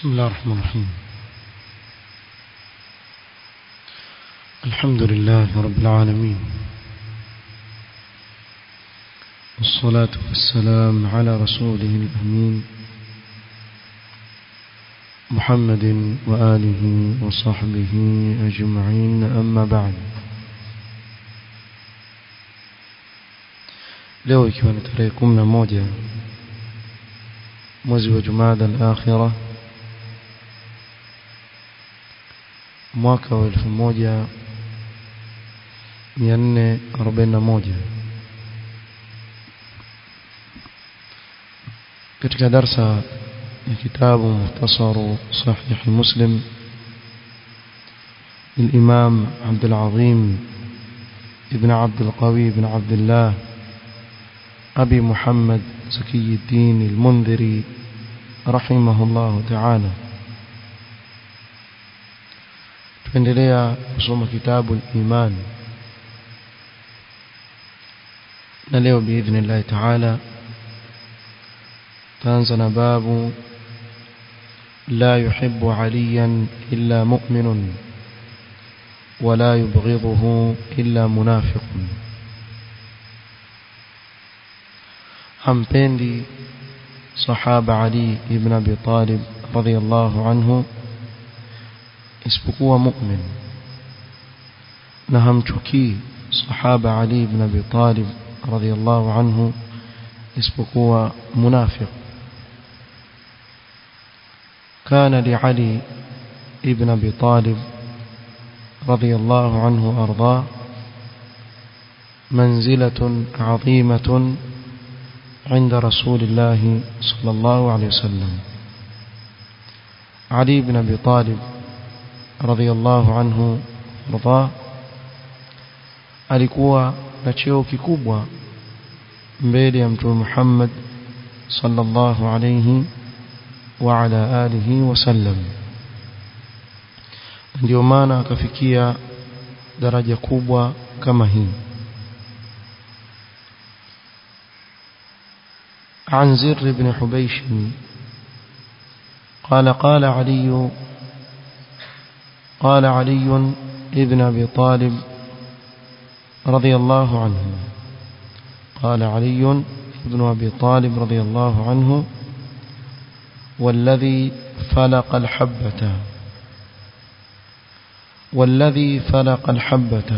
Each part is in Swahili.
بسم الله الرحمن الرحيم الحمد لله رب العالمين والصلاة والسلام على رسوله الأمين محمد وآله وصحبه أجمعين أما بعد leo ikiwa ni tarehe kumi na moja mwezi wa jumada al-akhira mwaka wa elfu moja mia nne arobaini na moja katika darsa ya kitabu muhtasaru sahihi muslim للإمام عبد العظيم ابن عبد القوي بن عبد الله أبي محمد زكي الدين المنذري رحمه الله تعالى tuendelea kusoma kitabu al-iman na leo biidhnillah taala taanza na babu la yuhibbu aliyan illa mu'minun ولا يبغضه إلا منافق hampendi sahaba Ali ibn Abi Talib radhiyallahu anhu isipokuwa mu'min na hamchukii sahaba Ali ibn Abi Talib radhiyallahu anhu isipokuwa munafiq كان لعلي ابن أبي طالب رضي الله عنه أرضاه منزلة عظيمة عند رسول الله صلى الله عليه وسلم علي بن أبي طالب رضي الله عنه رضاه alikuwa na cheo kikubwa mbele ya mtume Muhammad sallallahu alayhi wa ala alihi wasallam ndio maana akafikia daraja kubwa kama hii عن زر بن حبيش قال قال علي قال علي ابن أبي طالب رضي الله عنه قال علي ابن أبي طالب رضي الله عنه والذي فلق الحبة والذي فلق الحبة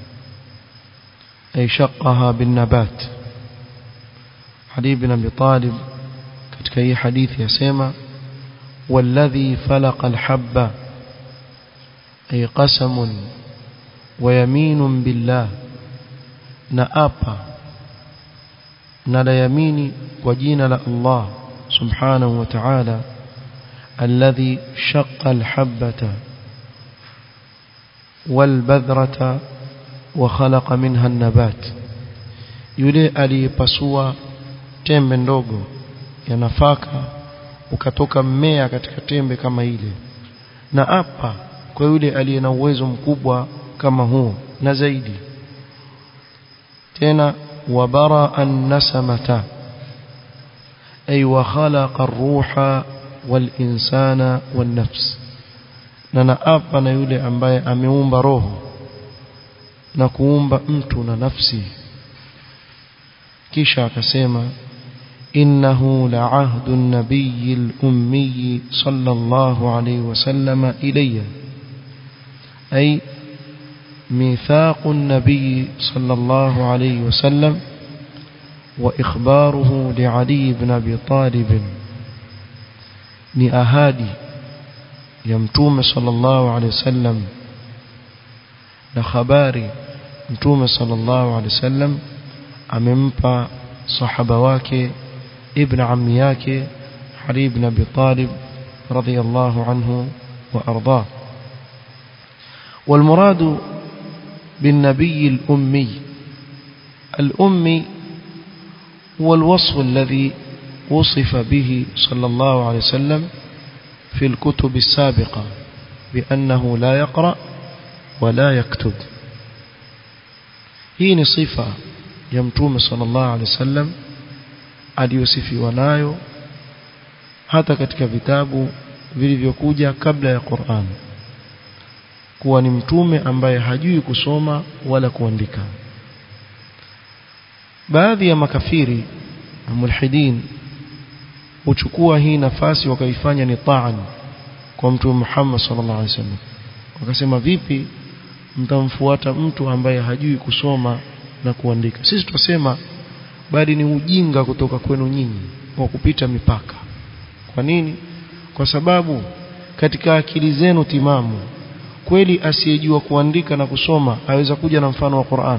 أي شقها بالنبات علي بن أبي طالب katika hii hadithi yasema والذي فلق الحبة أي قسم ويمين بالله نأبا نلا يميني وجين الله سبحانه وتعالى الذي شق الحبة والبذرة وخلق منها النبات yule aliyepasua tembe ndogo ya nafaka ukatoka mmea katika tembe kama ile na apa kwa yule aliye na uwezo mkubwa kama huo na zaidi tena wabara an-nasamata ay wa khalaqa ar-ruha wal-insana wan-nafs na naapa na yule ambaye ameumba roho na kuumba mtu na nafsi kisha akasema إنه لعهد النبي الأمي صلى الله عليه وسلم إلي أي ميثاق النبي صلى الله عليه وسلم وإخباره لعلي بن أبي طالب نأهادي يمتوم صلى الله عليه وسلم لخباري متوم صلى الله عليه وسلم أممpa صحابة wake ابن عمي yake علي بن ابي طالب رضي الله عنه وارضاه والمراد بالنبي الامي الامي هو الوصف الذي وصف به صلى الله عليه وسلم في الكتب السابقة بأنه لا يقرأ ولا يكتب هي صفة يمتوم صلى الله عليه وسلم aliyosifiwa nayo hata katika vitabu vilivyokuja kabla ya Qur'an kuwa ni mtume ambaye hajui kusoma wala kuandika baadhi ya makafiri na mulhidin huchukua hii nafasi wakaifanya ni taan kwa mtume Muhammad sallallahu alaihi wasallam wakasema vipi mtamfuata mtu ambaye hajui kusoma na kuandika sisi tutasema bali ni ujinga kutoka kwenu nyinyi wa kupita mipaka kwa nini kwa sababu katika akili zenu timamu kweli asiyejua kuandika na kusoma aweza kuja na mfano wa Qur'an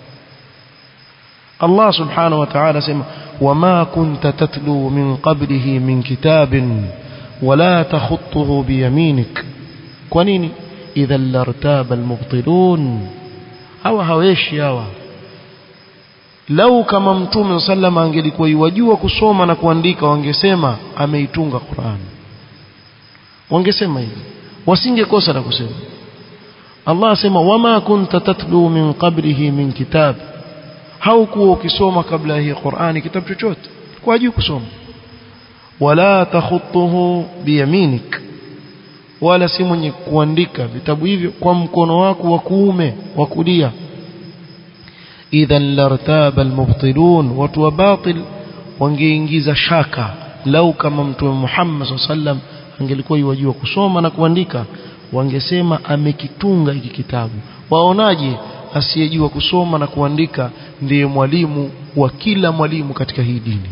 Allah subhanahu wa ta'ala sema wama kunta tatlu min qablihi min kitabin wala takhutuhu biyaminik kwa nini idha lartaba almubtilun hawa haweshi hawa lau kama mtume sallama angelikuwa yajua kusoma na kuandika wangesema ameitunga Qur'an wangesema hivi wasingekosa na kusema Allah asema wama kunta tatlu min qablihi min kitab haukuwa ukisoma kabla hii Qur'ani kitabu chochote kwa juu kusoma wala takhutuhu biyaminik wala si mwenye kuandika vitabu hivyo kwa mkono wako wa kuume wa kulia idhan lartaba almubtilun watu wa batil wangeingiza shaka lau kama mtume Muhammad sallam angelikuwa yajua kusoma na kuandika wangesema amekitunga hiki kitabu waonaje asiyejua kusoma na kuandika ndiye mwalimu wa kila mwalimu katika hii dini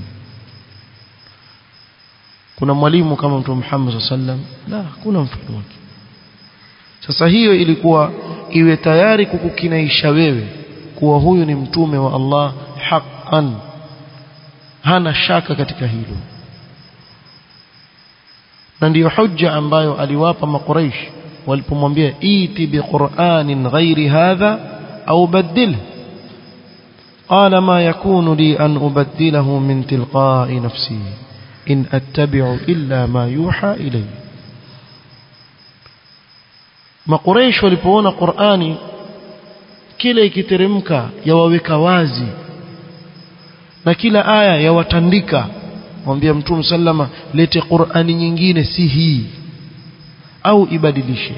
kuna mwalimu kama mtume Muhammad sallam la hakuna mfano wake sasa hiyo ilikuwa iwe tayari kukukinaisha wewe kuwa huyu ni mtume wa Allah haqqan hana shaka katika hilo na ndiyo hujja ambayo aliwapa makuraish walipomwambia iti biqur'anin ghairi hadha au badilhu قال ما يكون لي أن أبدله من تلقاء نفسي إن أتبع إلا ما يوحى إلي ما قريش walipoona Qur'ani kile ikiteremka yawaweka wazi na kila aya yawatandika mwambia mtume sallama lete Qur'ani nyingine si hii au ibadilishe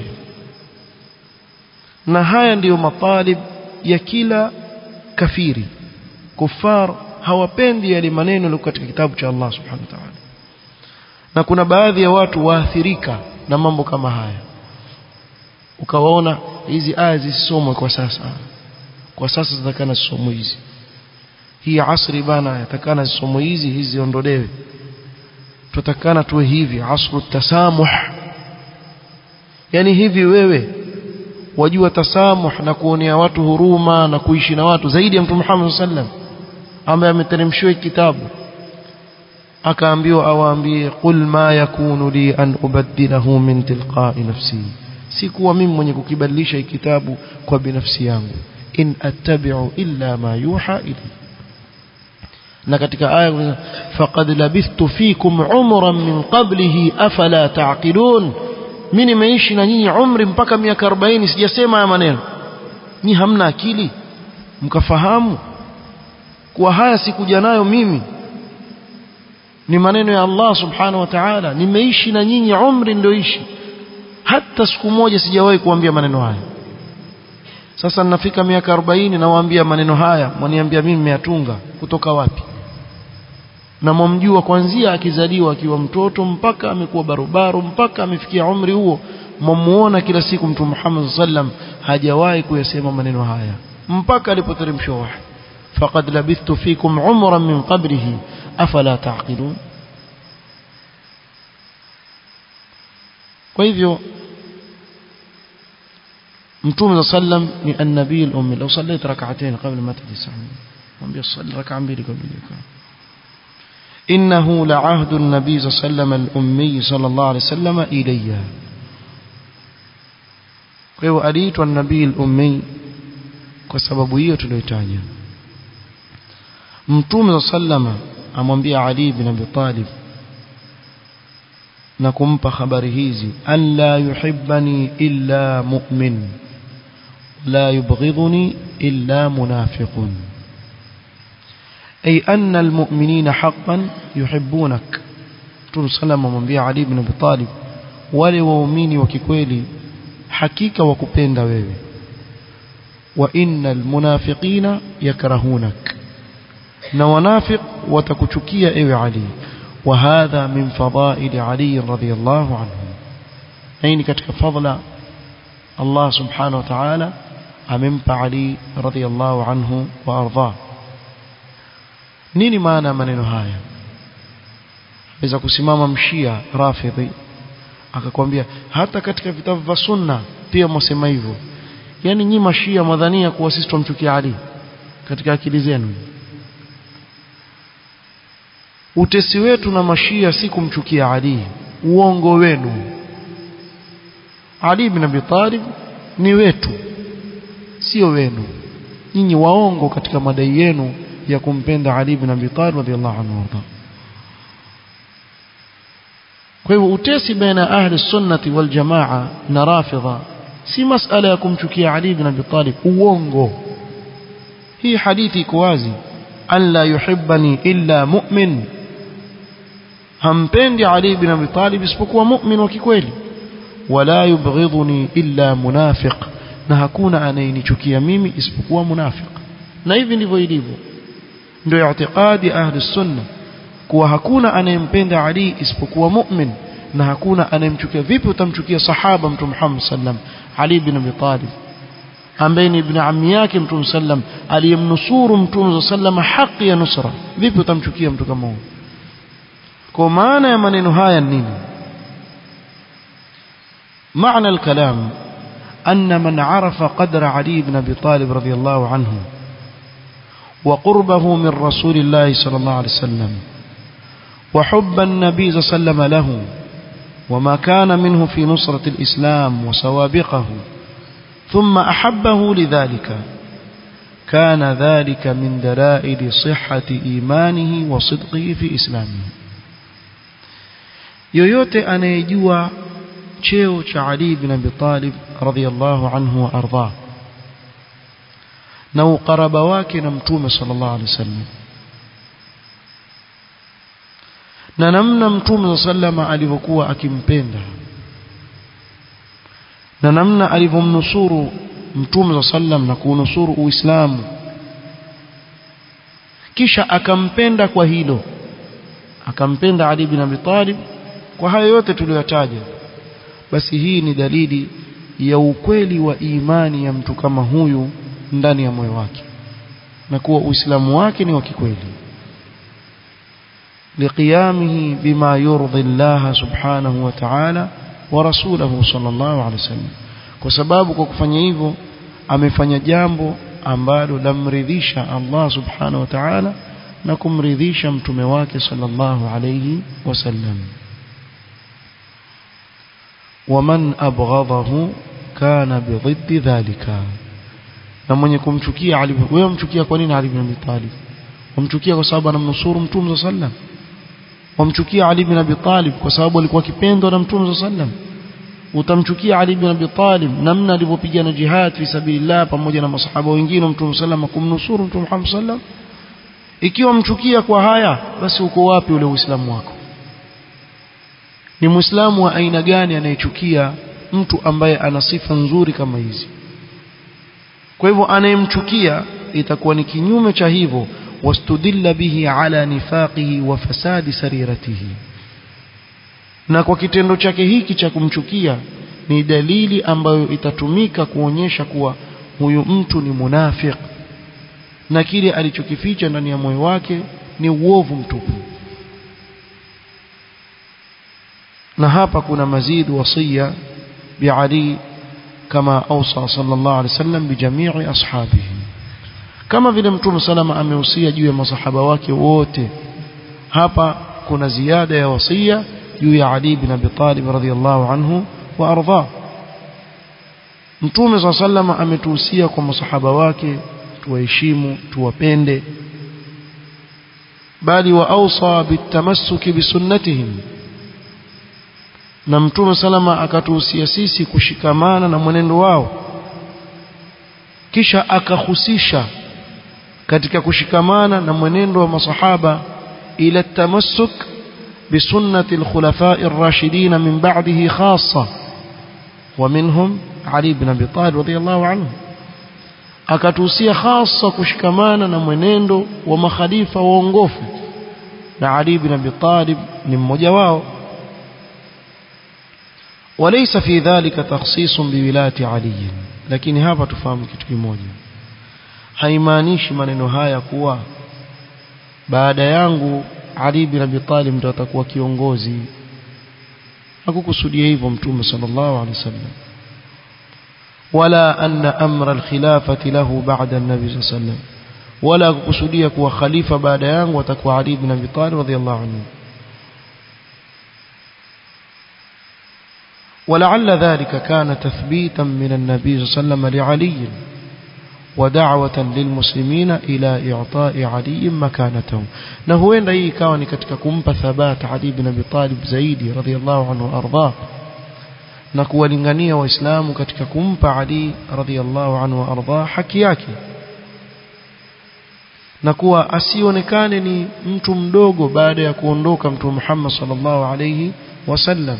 na haya ndiyo matalib ya kila kafiri kufar hawapendi yale maneno yaliyo katika kitabu cha Allah subhanahu wa ta'ala na kuna baadhi ya watu waathirika na mambo kama haya ukawaona hizi aya zisomwe kwa sasa kwa sasa zitakana zisomwe hizi hii asri bana yatakana zisomwe hizi hizi ziondolewe tutakana tuwe hivi asru tasamuh yani hivi wewe wajua tasamuh na kuonea watu huruma na kuishi na watu zaidi ya mtume Muhammad sallam ambaye ameteremshiwa kitabu akaambiwa awaambie qul ma yakunu li an ubaddilahu min tilqa'i nafsi si kuwa mimi mwenye kukibadilisha kitabu kwa binafsi yangu in attabi'u illa ma yuha ilayhi na katika aya faqad labithtu fikum umran min qablihi afala ta'qilun mimi nimeishi na nyinyi umri mpaka miaka 40 sijasema haya maneno ni hamna akili mkafahamu kuwa haya sikuja nayo mimi ni maneno ya Allah subhanahu wa ta'ala nimeishi na nyinyi umri ndoishi hata siku moja sijawahi kuambia maneno haya sasa ninafika miaka 40 nawaambia maneno haya mwaniambia mimi nimeyatunga kutoka wapi na mwamjua kuanzia akizaliwa akiwa mtoto mpaka amekuwa barobaro mpaka amefikia umri huo mwamuona kila siku mtume Muhammad sallam hajawahi kuyasema maneno haya mpaka alipoteremshwa wahi faqad labithtu fikum umran min qablihi afala taqilun kwa hivyo mtume sallam ni an-nabii al-ummi law sallayt rak'atayn qabla ma tadisahun mwambie salli rak'a mbili kabla ya إنه لعهد النبي صلى الله عليه وسلم الأمي صلى الله عليه وسلم إلي kwa aliitwa nabii al-ummi kwa sababu hiyo tuliyotaja mtume sallama amwambia Ali bin Abi Talib na kumpa habari hizi alla yuhibbani illa mu'min la yubghiduni illa munafiqun أي أن المؤمنين حقا يحبونك رسول صلى الله عليه وسلم علي بن أبي طالب wale waumini wa kikweli hakika wakupenda wewe wa innal munafiqina yakrahunak na wanafiq watakuchukia ewe Ali wa hadha min fadaili Ali radhiyallahu anhu hii ni katika fadla Allah subhanahu wa ta'ala amempa Ali radhiyallahu anhu wa ardha nini maana maneno haya aweza kusimama mshia rafidhi akakwambia hata katika vitabu vya sunna pia mwasema hivyo yani nyi mashia madhania kuwa sisi tumchukia Ali katika akili zenu utesi wetu na mashia si kumchukia Ali uongo wenu Ali bin Abi Talib ni wetu sio wenu nyinyi waongo katika madai yenu ya kumpenda Ali bin Abi Talib radhiallahu anhu warda kwa hivyo utesi baina ahli sunnati wal jamaa na rafidha si masala ya kumchukia Ali bin Abi Talib uongo hii hadithi iko wazi an la yuhibbani illa mu'min hampendi Ali bin Abi Talib isipokuwa mu'min wa kikweli wala yubghidhuni illa munafiq na hakuna anayenichukia mimi isipokuwa munafiq na hivi ndivyo ilivyo ndio i'tiqadi ahli sunna kuwa hakuna anayempenda Ali isipokuwa mu'min na hakuna anayemchukia vipi utamchukia sahaba mtume Muhammad sallam Ali bin Abi Talib ambaye ni ibn ammi yake mtume sallam aliyemnusuru mtume sallam haki ya nusra vipi utamchukia mtu kama huyo kwa maana ya maneno haya nini معنى الكلام أن من عرف قدر علي بن أبي طالب رضي الله عنه وقربه من رسول الله صلى الله عليه وسلم وحب النبي صلى الله عليه وسلم له وما كان منه في نصرة الإسلام وسوابقه ثم أحبه لذلك كان ذلك من دلائل صحة إيمانه وصدقه في إسلامه yoyote anayejua cheo cha Ali bin Abi Talib radhiyallahu anhu wa ardhah na ukaraba wake na mtume sallallahu alaihi wasallam na namna mtume sallama alivyokuwa akimpenda na namna alivyomnusuru mtume sallam na kuunusuru uislamu kisha akampenda kwa hilo akampenda Ali bin Abi Talib kwa hayo yote tuliyotaja basi hii ni dalili ya ukweli wa imani ya mtu kama huyu ndani ya moyo wake na kuwa uislamu wake ni wa kikweli لقيامه بما يرضي الله سبحانه وتعالى ورسوله صلى الله عليه وسلم kwa sababu kwa kufanya hivyo amefanya jambo ambalo lamridhisha Allah subhanahu wa ta'ala na kumridhisha mtume wake sallallahu alayhi wasallam ومن أبغضه كان بضد ذلك na mwenye kumchukia Ali wewe mchukia kwa nini Ali bin Abi Talib wamchukia kwa sababu anamnusuru mtume sallam wamchukia Ali bin Abi Talib kwa sababu alikuwa kipendwa na mtume sallam utamchukia Ali bin Abi Talib namna alivyopigana jihad fi sabilillah pamoja na masahaba wengine mtume sallam kumnusuru mtume Muhammad sallam ikiwa mchukia kwa haya basi uko wapi ule uislamu wako ni muislamu wa aina gani anayechukia mtu ambaye ana sifa nzuri kama hizi kwa hivyo anayemchukia itakuwa ni kinyume cha hivyo wastudilla bihi ala nifaqihi wa fasadi sariratihi na kwa kitendo chake hiki cha kumchukia ni dalili ambayo itatumika kuonyesha kuwa huyu mtu ni munafiq na kile alichokificha ndani ya moyo wake ni uovu mtupu na hapa kuna mazid wasia bi Ali kama ausa sallallahu alaihi wasallam bi jamii ashabihi kama vile mtume salama amehusia juu ya masahaba wake wote hapa kuna ziada ya wasia juu ya Ali bin Abi Talib radhiyallahu anhu wa ardha mtume salama ametuhusia kwa masahaba wake tuwaheshimu tuwapende bali wa ausa bitamassuki bisunnatihim na mtume salama akatuhusia sisi kushikamana na mwenendo wao kisha akahusisha katika kushikamana na mwenendo wa masahaba ila tamassuk بسنة الخلفاء الراشدين من بعده خاصة ومنهم علي بن أبي طالب رضي الله عنه akatuhusia hasa kushikamana na mwenendo wa makhalifa waongofu na Ali bin Abi Talib ni mmoja wao وليس في ذلك تخصيص بولاية علي lakini hapa tufahamu kitu kimoja haimaanishi maneno haya kuwa baada yangu Ali bin Abi Talib ndo atakuwa kiongozi hakukusudia hivyo mtume sallallahu alaihi wasallam ولا أن أمر الخلافة له بعد النبي صلى الله عليه وسلم ولا kukusudia kuwa khalifa baada yangu atakuwa Ali bin Abi Talib radhiyallahu anhu ولعل ذلك كان تثبيتا من النبي صلى الله عليه وسلم لعلي ودعوة للمسلمين إلى إعطاء علي مكانته نهوين رأيه كان كتككم ثبات علي بن أبي طالب زيدي رضي الله عنه وأرضاه na kuwalingania waislamu katika kumpa Ali radhiallahu anhu waardha haki yake na kuwa asionekane ni mtu mdogo baada ya kuondoka mtume Muhammad sallallahu alayhi wasallam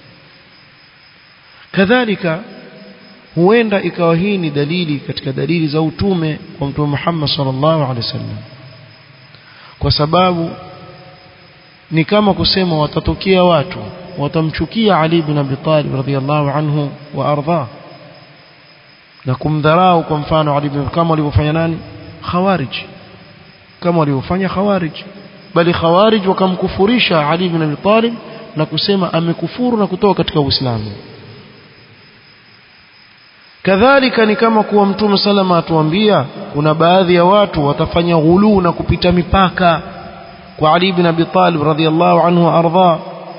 kadhalika huenda ikawa hii ni dalili katika dalili za utume kwa mtume Muhammad sallallahu alaihi wasallam kwa sababu ni kama kusema watatokea watu watamchukia Ali bin Abi Talib radhiyallahu anhu wa ardha na kumdharau kwa mfano Ali bin kama walivyofanya nani khawarij kama walivyofanya khawarij bali khawarij wakamkufurisha Ali bin Abi Talib na kusema amekufuru na kutoka katika Uislamu kadhalika ni kama kuwa mtume salama atuambia kuna baadhi ya watu watafanya ghuluu na kupita mipaka kwa Ali bin Abi Talib radhiyallahu anhu wa ardha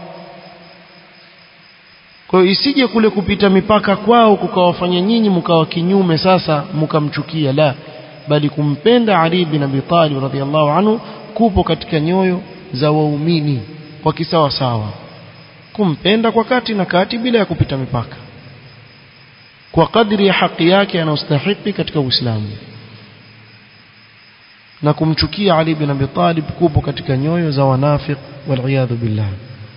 kwa hiyo isije kule kupita mipaka kwao kukawafanya nyinyi mkawa kinyume sasa mkamchukia la bali kumpenda Ali bin Abi Talib radhiyallahu anhu kupo katika nyoyo za waumini kwa kisawa sawa kumpenda kwa kati na kati bila ya kupita mipaka kwa kadri ya haki yake anayostahili katika Uislamu na kumchukia Ali bin Abi Talib kupo katika nyoyo za wanafiq wal billah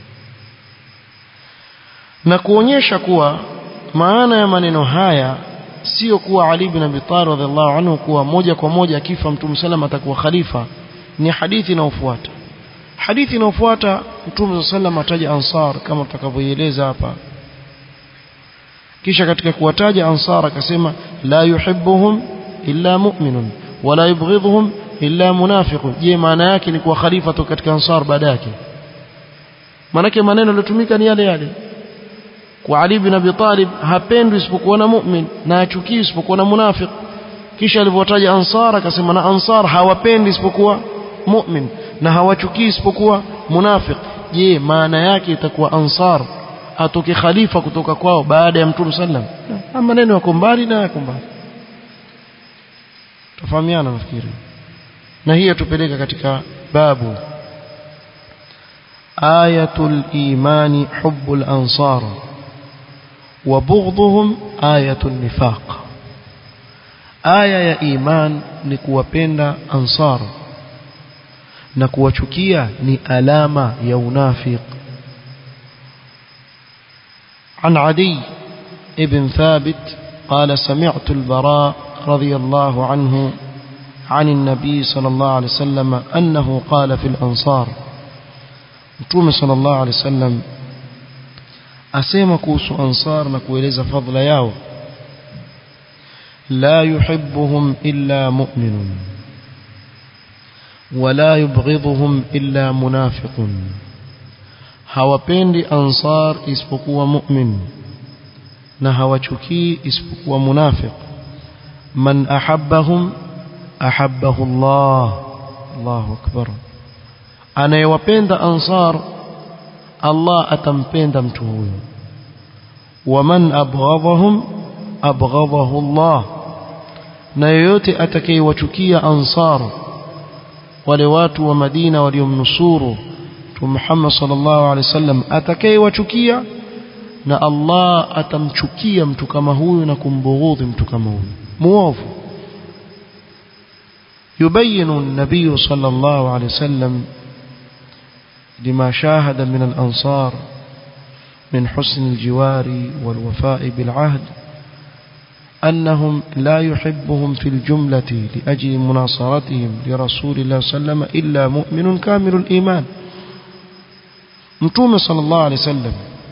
na kuonyesha kuwa maana ya maneno haya sio kuwa Ali bin Abi Talib radhiallahu anhu kuwa moja kwa moja akifa Mtume sallam atakuwa khalifa ni hadithi inayofuata hadithi inayofuata Mtume sallam ataja ansar kama tutakavyoeleza hapa kisha katika kuwataja ansar akasema la yuhibbuhum illa mu'minun wala yubghidhuhum illa munafiqun je maana yake ni kuwa khalifa tu katika ansar baada yake manake maneno yaliyotumika ni yale yale kwa Ali bin Abi Talib hapendwi isipokuwa na mu'min na achukii isipokuwa na munafiq kisha alivyotaja ansar akasema na ansar hawapendi isipokuwa mu'min na hawachukii isipokuwa munafiq je maana yake itakuwa ansar atoke khalifa kutoka kwao baada ya mtume sallam na maneno yako mbali na yako mbali tufahamiana nafikiri na hii yatupeleka katika babu ayatul imani hubbul ansar wa bughdhuhum ayatul nifaq aya ya iman ni kuwapenda ansar na kuwachukia ni alama ya unafiq عن عدي ابن ثابت قال سمعت البراء رضي الله عنه عن النبي صلى الله عليه وسلم أنه قال في الأنصار متوم صلى الله عليه وسلم أسيما كوس أنصار نكويلز فضل ياو لا يحبهم إلا مؤمن ولا يبغضهم إلا منافق hawapendi ansar isipokuwa mu'min na hawachukii isipokuwa munafiq man ahabbahum ahabbahu Allah Allahu akbar anayewapenda ansar Allah atampenda mtu huyo waman abghadhahum abghadahu Allah na yoyote atakayewachukia ansar wale watu wa Madina waliomnusuru Mtume Muhammad sallallahu alaihi wasallam atakayewachukia na Allah atamchukia mtu kama huyu na kumbughudhi mtu kama huyu muovu يبين النبي صلى الله عليه وسلم لما شاهد من الأنصار من حسن الجوار والوفاء بالعهد أنهم لا يحبهم في الجملة لأجل مناصرتهم لرسول الله صلى الله عليه وسلم إلا مؤمن كامل الإيمان متوم صلى الله عليه وسلم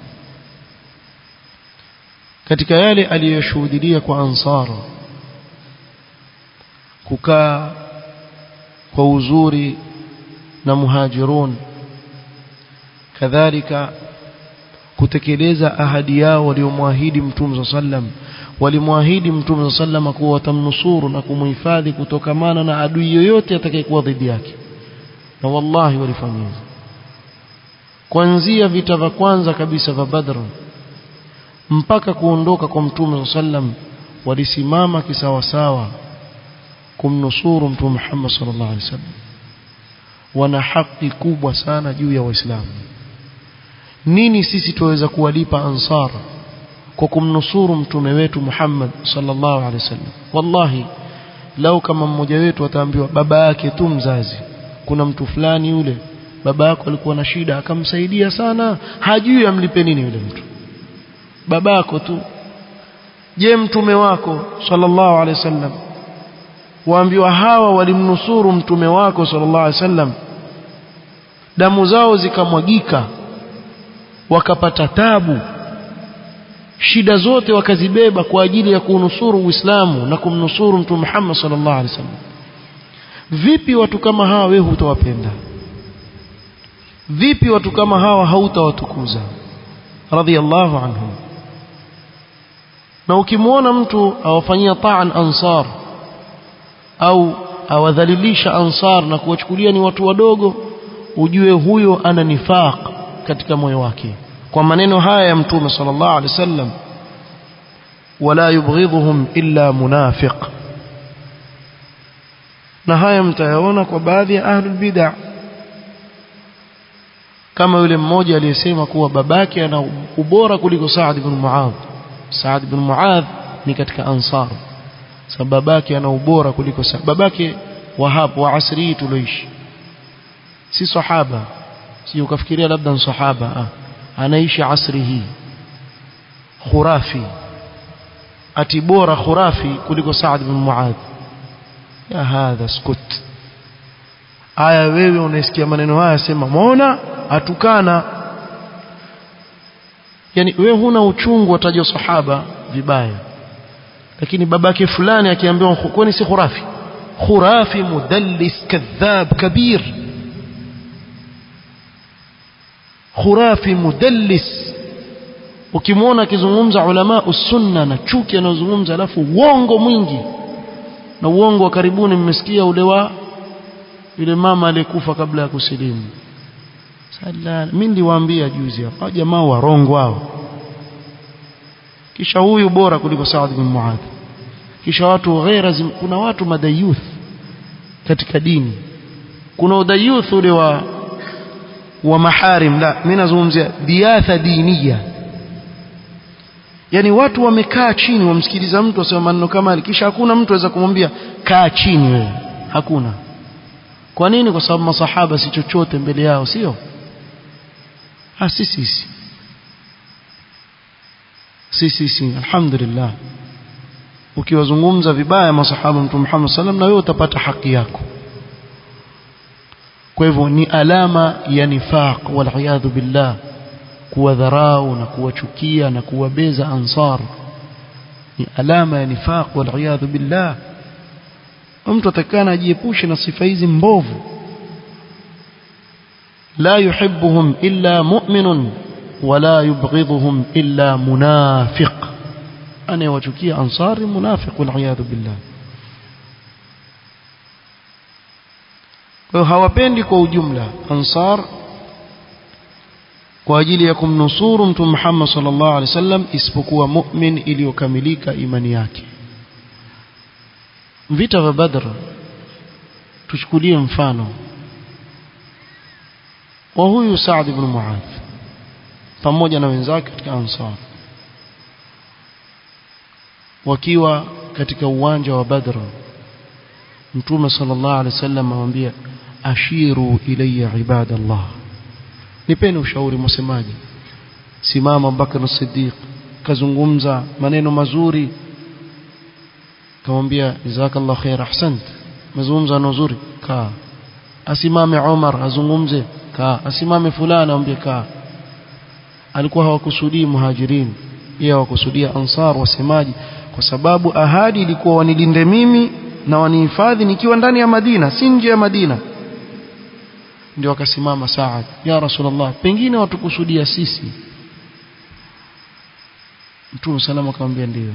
katika yale aliyoshuhudia kwa ansara kukaa kwa uzuri na muhajirun kadhalika kutekeleza ahadi yao waliomwahidi mtume sallam walimwahidi mtume sallam kuwa watamnusuru na kumhifadhi kutokamana na adui yoyote atakayekuwa dhidi yake na wallahi walifanya kuanzia vita vya kwanza kabisa vya Badr mpaka kuondoka kwa mtume sallam walisimama kisawasawa kumnusuru mtume Muhammad sallallahu alaihi wasallam wana haki kubwa sana juu ya waislamu nini sisi tuweza kuwalipa ansar kwa kumnusuru mtume wetu Muhammad sallallahu alaihi wasallam wallahi lau kama mmoja wetu ataambiwa baba yake tu mzazi kuna mtu fulani yule baba yako alikuwa na shida akamsaidia sana hajui amlipe nini yule mtu babako tu je mtume wako sallallahu alaihi wasallam waambiwa hawa walimnusuru mtume wako sallallahu alaihi wasallam damu zao zikamwagika wakapata tabu shida zote wakazibeba kwa ajili ya kunusuru Uislamu na kumnusuru mtume Muhammad sallallahu alaihi wasallam vipi watu kama hawa wewe hutawapenda vipi watu kama hawa hautawatukuza radhiallahu anhum na ukimwona mtu awafanyia ta'an ansar au awadhalilisha ansar na kuwachukulia ni watu wadogo ujue huyo ana nifaq katika moyo wake kwa maneno haya ya mtume sallallahu alaihi wasallam wala yubghidhuhum illa munafiq na haya mtayaona kwa baadhi ya ahlul bid'ah kama yule mmoja aliyesema kuwa babake ana ubora kuliko Saad ibn Muadh Saad ibn Muadh ni katika ansar sababu babake ana ubora kuliko Saad babake wahab wa asri tuloishi si sahaba si ukafikiria labda ni sahaba ah. anaishi asri hii khurafi ati bora khurafi kuliko Saad ibn Muadh ya hadha skut aya wewe unaisikia maneno haya sema muona atukana yani wewe huna uchungu watajwa sahaba vibaya lakini babake fulani akiambiwa kwani si khurafi khurafi mudallis kadhab kabir khurafi mudallis ukimwona akizungumza ulama usunna na chuki anazungumza alafu uongo mwingi na uongo wa karibuni mmesikia ule wa yule mama aliyekufa kabla ya kusilimu sala mimi niliwaambia juzi hapa jamaa warongo hao kisha huyu bora kuliko Saad bin Muadh kisha watu ghaira kuna watu madayuth katika dini kuna udayuth ule wa wa maharim la mimi nazungumzia diatha diniya yani watu wamekaa chini wamsikiliza mtu asema maneno kama kisha hakuna mtu aweza kumwambia kaa chini wewe hakuna kwa nini kwa sababu masahaba si chochote mbele yao sio ah si sisi si si si alhamdulillah ukiwazungumza vibaya masahaba mtume Muhammad sallam na wewe utapata haki yako kwa hivyo ni alama ya nifaq wal billah kuwadharau na kuwachukia na kuwabeza ansar ni alama ya nifaq wal billah mtu atakana ajiepushe na sifa hizi mbovu la yuhibbuhum illa mu'minun wala yubghidhuhum illa munafiq anayewachukia ansari munafiq wal billah kwa hawapendi kwa ujumla ansar kwa ajili ya kumnusuru mtume Muhammad sallallahu alaihi wasallam isipokuwa mu'min iliyokamilika imani yake vita vya Badr tuchukulie mfano wa huyu Saad ibn Muadh pamoja na wenzake katika Ansar wakiwa katika uwanja wa Badr Mtume sallallahu alaihi wasallam amwambia ashiru ilayya ibadallah nipeni ushauri msemaji simama Abubakar as-Siddiq kazungumza maneno mazuri kamwambia jazakallahu khair ahsant mazungumzo mazuri kaa asimame Umar azungumze kaa asimame fulani amwambie kaa alikuwa hawakusudii muhajirin yeye hawakusudia ansar wasemaji kwa sababu ahadi ilikuwa wanilinde mimi na wanihifadhi nikiwa ndani ya Madina si nje ya Madina ndio akasimama Saad ya Rasulullah pengine watukusudia sisi Mtume salama akamwambia ndio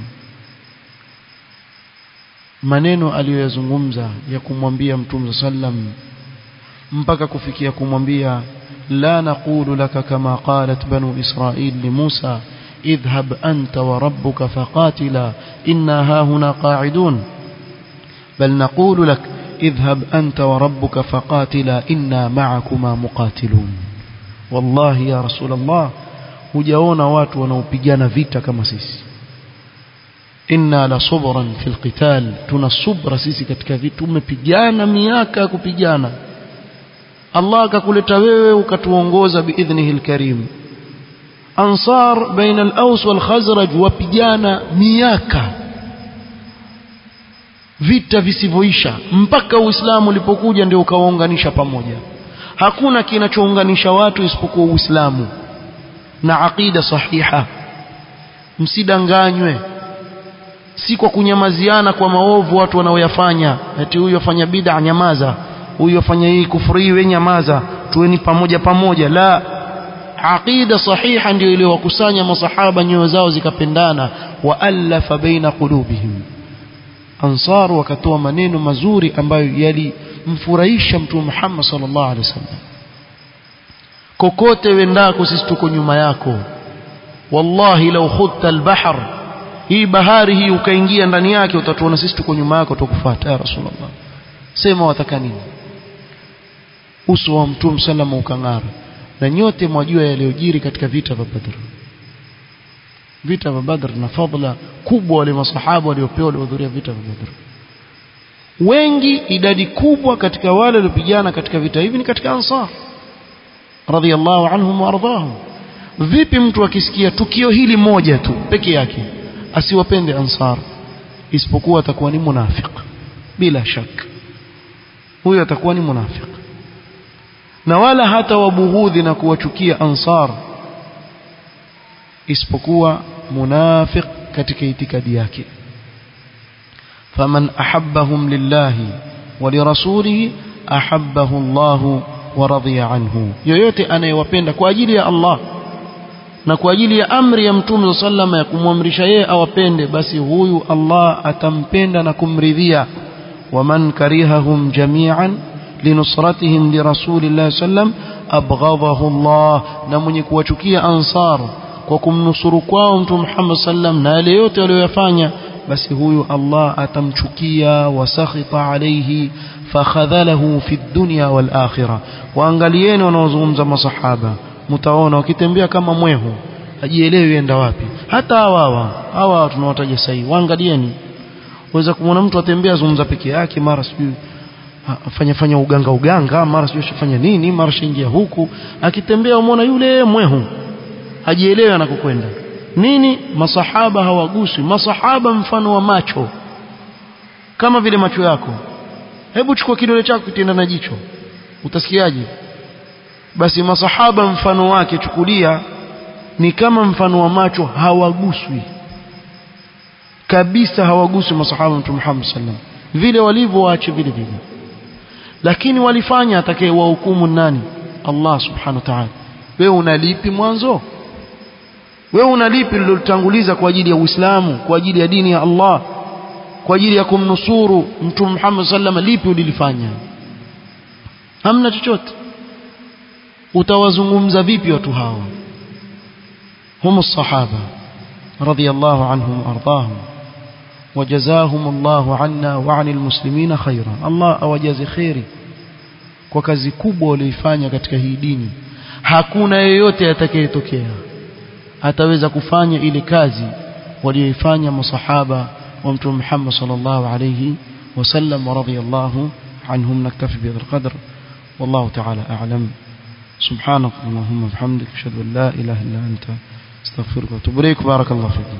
maneno aliyoyazungumza ya kumwambia Mtume sallam mpaka kufikia kumwambia la naqulu laka kama qalat banu israil li Musa idhhab anta wa rabbuka faqatila inna hahuna qa'idun bal naqulu lak idhhab anta wa rabbuka faqatila inna ma'akuma muqatilun wallahi ya rasul Allah hujaona watu wanaopigana vita kama sisi inna la subran fil qital tuna subra sisi katika vitu tumepigana miaka kupigana Allah akakuleta wewe ukatuongoza biidhnihi alkarim ansar baina al-aws wal khazraj wapigana miaka vita visivyoisha mpaka uislamu ulipokuja ndio ukawaunganisha pamoja hakuna kinachounganisha watu isipokuwa uislamu na aqida sahiha msidanganywe si kwa kunyamaziana kwa maovu watu wanaoyafanya eti huyu afanya bid'a nyamaza huyu afanya hii kufuri we nyamaza tuweni pamoja pamoja la aqida sahiha ndio iliyowakusanya masahaba nyoyo zao zikapendana wa alafa baina qulubihim ansar wakatoa maneno mazuri ambayo yalimfurahisha mtume Muhammad sallallahu alaihi wasallam kokote wendako sisi tuko nyuma yako wallahi law khudta albahr hii bahari hii ukaingia ndani yake utatuona sisi tuko nyuma yako tukufuata ya rasulullah sema wataka nini uso wa mtume sallam ukang'ara na nyote mwajua yaliyojiri katika vita vya Badr vita vya Badr na fadhila kubwa wale masahaba waliopewa waliohudhuria vita vya Badr wengi idadi kubwa katika wale waliopigana katika vita hivi ni katika ansar radhiallahu anhum waardhahum vipi mtu akisikia tukio hili moja tu peke yake asiwapende ansar isipokuwa atakuwa ni munafiq bila shaka huyo atakuwa ni munafiq na wala hata wabughudhi na kuwachukia ansar isipokuwa munafiq katika itikadi yake faman ahabbahum lillahi wa lirasulihi ahabbahu Allah wa radhiya anhu yoyote anayewapenda kwa ajili ya Allah na kwa ajili ya amri ya mtume sallama ya kumwamrisha yeye awapende basi huyu Allah atampenda na kumridhia waman karihahum jami'an linusratihim lirasulillahi sallam abghadahu Allah na mwenye kuwachukia ansar kwa kumnusuru kwao mtume Muhammad sallam na yale yote waliyofanya basi huyu Allah atamchukia wasakhita alayhi fakhadhalahu fi dunya wal akhirah waangalieni wanaozungumza masahaba mtaona wakitembea kama mwehu ajielewi enda wapi hata hawa hawa tunawataja sahihi waangalieni waweza kumwona mtu atembea zungumza peke yake mara sijui afanya fanya uganga uganga mara sijui shafanya nini mara shingia huku akitembea umeona yule mwehu hajielewi anakokwenda nini masahaba hawaguswi masahaba mfano wa macho kama vile macho yako hebu chukua kidole chako kitenda na jicho utasikiaje basi masahaba mfano wake chukulia ni kama mfano wa macho hawaguswi kabisa hawaguswi masahaba mtume Muhammad sallam vile walivyo waache vile vile lakini walifanya atakaye wahukumu nani Allah subhanahu wa ta'ala wewe unalipi mwanzo wewe unalipi lilotanguliza kwa ajili ya Uislamu kwa ajili ya dini ya Allah kwa ajili ya kumnusuru mtume Muhammad sallam lipi ulilifanya hamna chochote utawazungumza vipi watu hawa هم الصحابة رضي الله عنهم وأرضاهم وجزاهم الله عنا وعن المسلمين خيرا الله أوجز خيري kwa kazi kubwa walioifanya katika hii dini hakuna yeyote atakayetokea ataweza kufanya ile kazi walioifanya masahaba wa mtume Muhammad sallallahu alayhi wasallam wa radiyallahu anhum naktafi bihadha alqadr wallahu ta'ala a'lam سبحانك اللهم وبحمدك اشهد ان لا اله الا انت استغفرك واتوب اليك بارك الله فيكم